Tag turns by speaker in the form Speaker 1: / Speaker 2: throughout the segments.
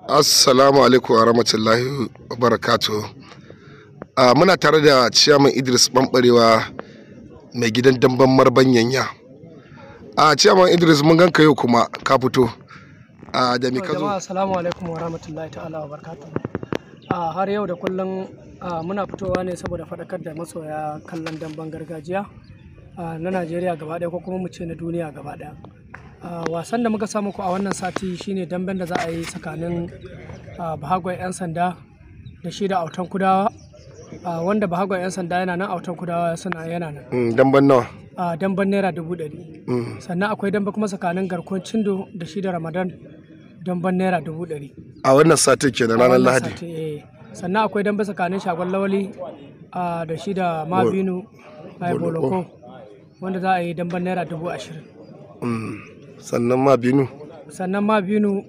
Speaker 1: Assalamu alaikum wa rahmatullahi wa barakatuh. Ah, muna tare da ciyaman Idris Ɓanɓarewa mai gidan damben marban yanya. A ciyaman Idris mun ganka yau kuma ka fito. Ah, da me
Speaker 2: To,
Speaker 1: ka zo?
Speaker 2: jama'a assalamu alaikum wa rahmatullahi ta'ala wa barakatuhu a har yau da kullum a, muna fitowa ne saboda faɗakar da masoya kallon damben gargajiya a, na najeriya gaba ɗaya ko kuma mu ce na duniya gaba ɗaya A, wasan da muka samu ku a wannan sati shine damben da za a yi tsakanin a, bahagwan 'yan sanda da shi da autan kudawa a, wanda bahagwan 'yan sanda yana nan autan kudawa suna yana nan
Speaker 1: Mm, damben nawa?
Speaker 2: a damben naira dubu ɗari
Speaker 1: Mm,
Speaker 2: sannan akwai dambe kuma tsakanin garkuwar cindo da shi da ramadan damben naira dubu ɗari
Speaker 1: A wannan satin kenan ranar
Speaker 2: wannan
Speaker 1: Lahadi.
Speaker 2: sati, eh. sannan akwai dambe tsakanin shagon lawali a da shi da mabinu a boloko wanda za a yi damben naira dubu ashirin
Speaker 1: Mm, sannan ma binu.
Speaker 2: sannan mabinu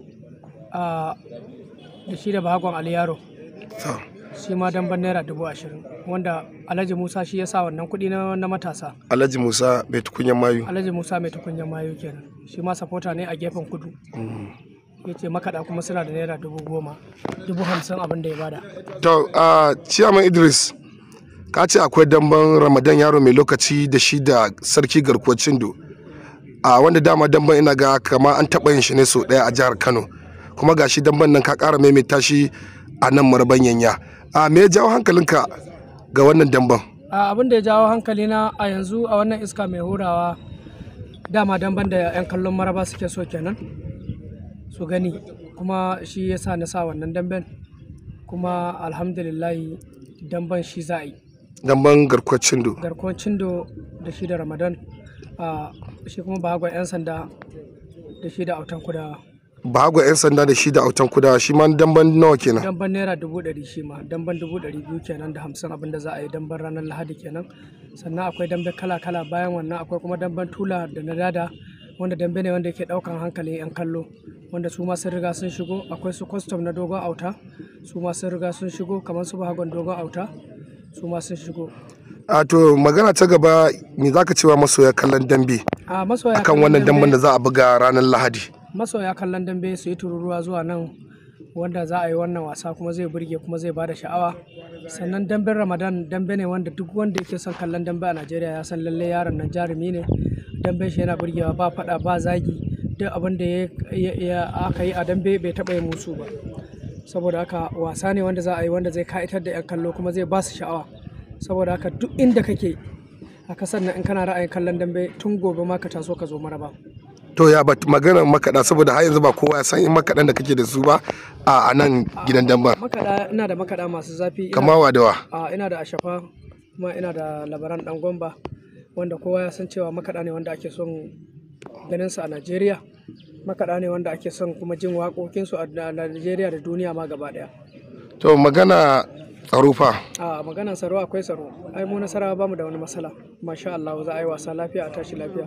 Speaker 2: a da shi da bahagon aliyaro
Speaker 1: To,
Speaker 2: shi ma damben naira dubu ashirin wanda alhaji musa shi ya sa wannan kuɗi na, na matasa
Speaker 1: Alhaji Musa bai tukunyan mayu.
Speaker 2: alhaji musa mai tukunyar mayu kenan shi ma sapota ne a gefen kudu
Speaker 1: Mm.
Speaker 2: ya ce makaɗa kuma suna da naira dubu goma dubu hamsin abin da ya bada
Speaker 1: To, ah, ciyaman Idris ka ce akwai damben Ramadan yaro mai lokaci da shi da sarki garkuwar Cindo. a wanda dama damban ina ga kama an taɓa yin shi ne sau ɗaya a jihar kano kuma ga shi damban nan ka ƙara maimaita shi a nan marban yanya a me ya jawo hankalinka ga wannan damban
Speaker 2: a abin da ya jawo hankali na a yanzu a wannan iska mai hurawa dama damban da 'yan kallon maraba suke so kenan su gani kuma shi ya sa na sa wannan damben kuma alhamdulillahi damban shi za a yi
Speaker 1: damban garkuwar cindo
Speaker 2: garkuwar cindo da shi da ramadan a shi kuma bahagwan 'yan sanda da shi da autan kudawa
Speaker 1: bahago 'yan sanda da shi da autan kudawa shi ma damban nawa kenan
Speaker 2: damban naira dubu ɗari shi ma damban dubu ɗari biyu kenan da hamsin abinda za a yi damban ranar lahadi kenan sannan akwai dambe kala kala bayan wannan akwai kuma damban tula da na dada wanda dambe ne wanda yake ɗaukan hankalin 'yan kallo wanda su ma sun riga sun shigo akwai su kwastom na dogon auta su ma sun riga sun shigo kamar su bahagon dogon auta su ma sun shigo
Speaker 1: a to magana ta gaba me zaka cewa masoya kallon dambe
Speaker 2: a masoya
Speaker 1: akan
Speaker 2: kallon
Speaker 1: wannan damban
Speaker 2: dambe-
Speaker 1: da za a buga ranar lahadi
Speaker 2: masoya kallon dambe su yi tururuwa zuwa nan wanda za a yi wannan wasa kuma zai burge kuma zai bada sha'awa sannan damben ramadan dambe ne wanda duk wanda yake son kallon dambe a najeriya ya san lalle yaron nan jarumi ne damben shi yana burgewa ba fada ba zagi duk abin da ya- ya- ya- aka yi a dambe bai taba yin musu ba saboda haka wasa ne wanda za a yi wanda zai ka'itar da 'yan kallo kuma zai ba su sha'awa saboda haka duk inda kake a kasar nan in kana ra'ayin kallon dambe tun gobe ma ka taso ka zo maraba
Speaker 1: to ya bat maganar makaɗa saboda har yanzu ba kowa ya san in makaɗan da kake da su ba a a nan gidan damban
Speaker 2: makaɗa ina da makaɗa masu zafi ina,
Speaker 1: kama wa da wa
Speaker 2: a, ina da ashafa kuma ina da labaran ɗan gomba wanda kowa ya san cewa makaɗa ne wanda ake son ganin su a najeriya makaɗa ne wanda ake son kuma jin waƙoƙinsu a a najeriya da duniya ma gaba ɗaya
Speaker 1: to magana tsaro fa
Speaker 2: a maganar tsaro akwai tsaro ai mu nasara ba mu da wani matsala masha Allah za a yi wasa lafiya a tashi lafiya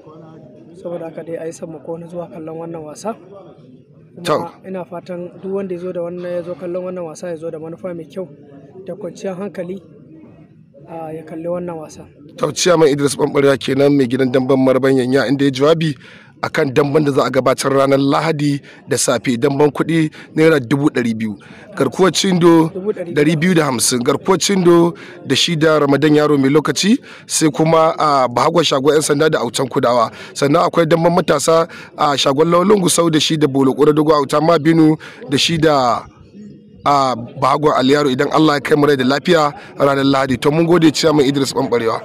Speaker 2: saboda haka dai a yi sammako na zuwa kallon wannan wasa
Speaker 1: To.
Speaker 2: kuma ina fatan duk wanda ya zo da wannan ya zo kallon wannan wasa ya zo da manufa mai kyau da kwanciyar hankali a ya kalli wannan wasa
Speaker 1: tauciya mai idris bambarewa kenan mai gidan damben marban yanya inda ya jawabi akan damben da za a gabatar ranar lahadi da safe damben kuɗi naira dubu ɗari biyu garkuwar cindo
Speaker 2: Dubu ɗari
Speaker 1: ɗari biyu da hamsin garkuwar cindo da shi da ramadan yaro mai lokaci sai kuma a bahagwa shagon 'yan sanda da autan kudawa sannan akwai damben matasa a shagon laulun gusau da shi da bolo ƙura dogo auta ma binu da shi da a bahagwa aliyaro idan allah ya kai mu rai da lafiya ranar lahadi to mun gode ciya mai idris bambarewa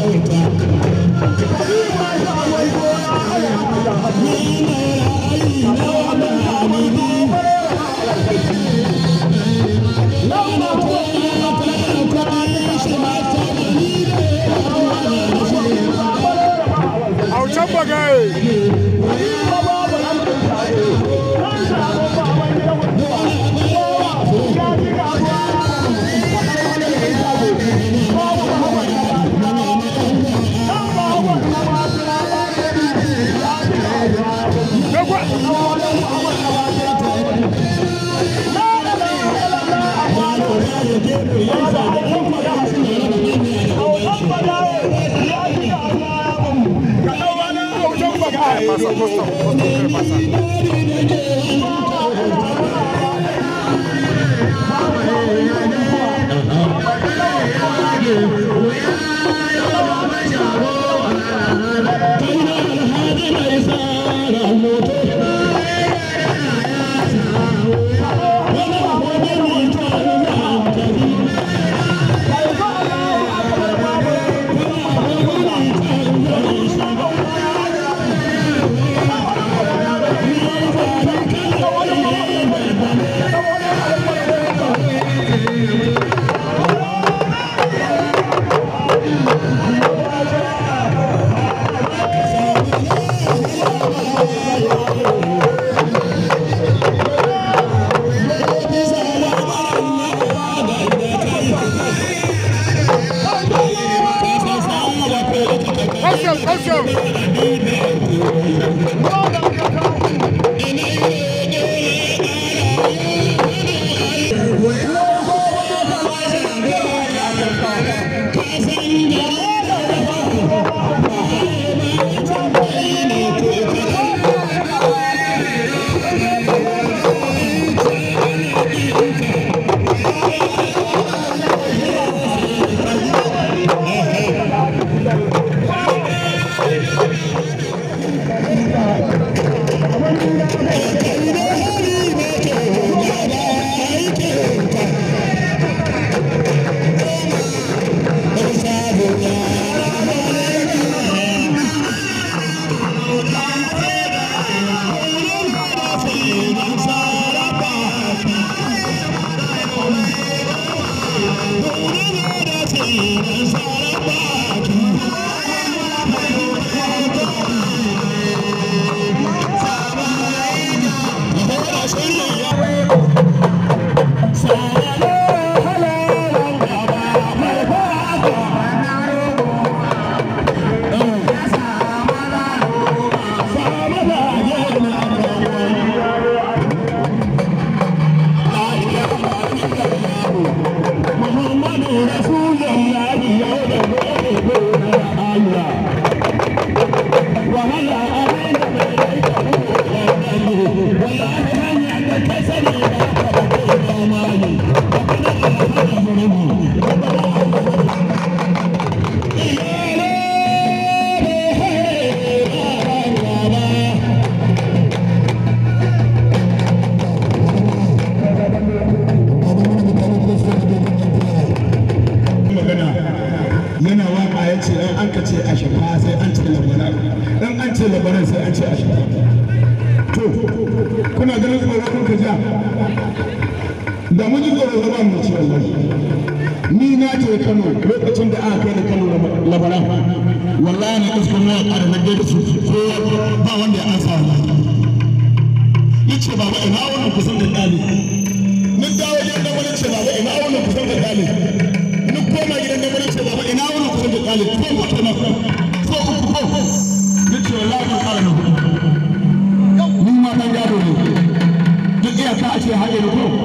Speaker 3: Thank
Speaker 1: Pasa, posto, posto, ¿qué pasa? Caution, caution!
Speaker 3: yana waka ya ce in an ka ce a shafa sai an ce labaran in an ce labaran sai an ce a shafa to kuna ganin tsoro kun ka ja da mun ji tsoro ba mu ci wallahi ni na je Kano lokacin da aka kai da Kano labaran wallahi na iskar na ƙara na gaida su ko ba wanda ya ansa wallahi yace baba ina wannan kusan da dali mun dawo gidan da wani ce baba ina wannan kusan da dali mun koma gidan da wani ce baba ina wannan kusan da dali ko ko na ko uku ko nace wallahi ka ƙara na ni ma dan gado ne duk iyaka a ce haɗe da ko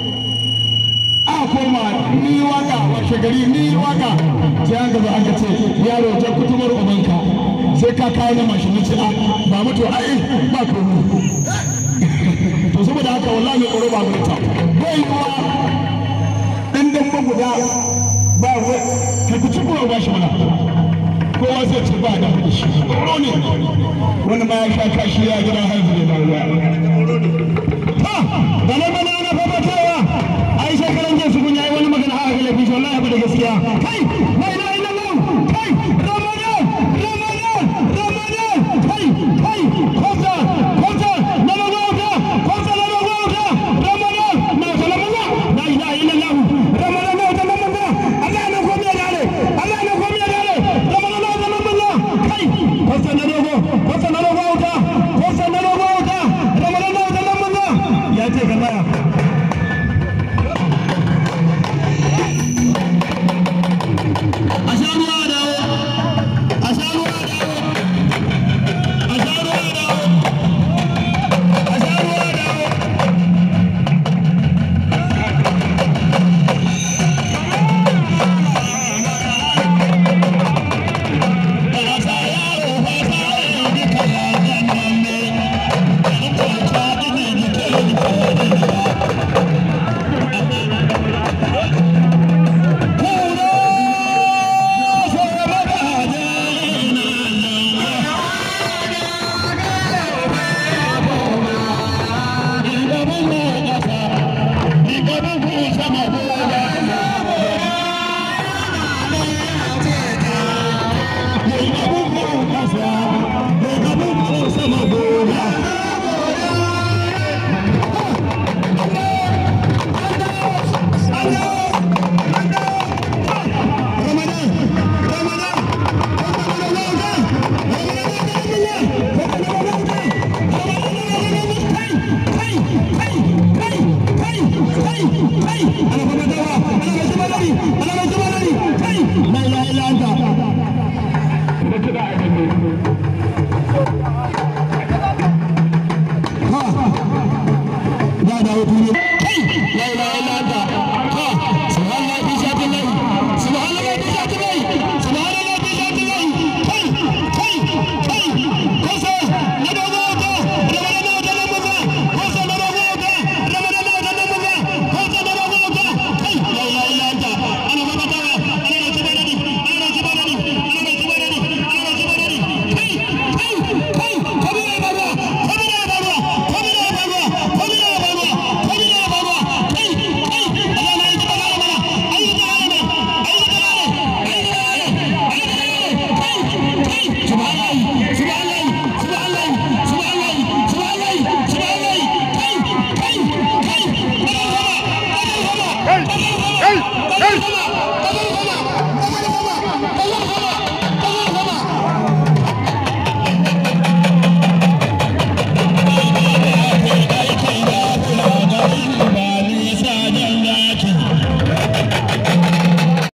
Speaker 3: a koma ni waka washe gari ni waka sai an gaba an ka ce yaro ta kutumar ubanka sai ka kawo na mashin ce a ba mutu ai ba komai to saboda haka wallahi mai tsoro ba mu ta bai yiwa dan dan guda ba wai ka ku ci kuma ba shi mana kowa zai ce ba da shi tsoro ne wani ma ya sha kashi ya gidan haihu ne ba ruwa ha da na bana na fafatawa ai shekaran jinsu kun yayi wani magana haka ga lafi wallahi ba da gaskiya kai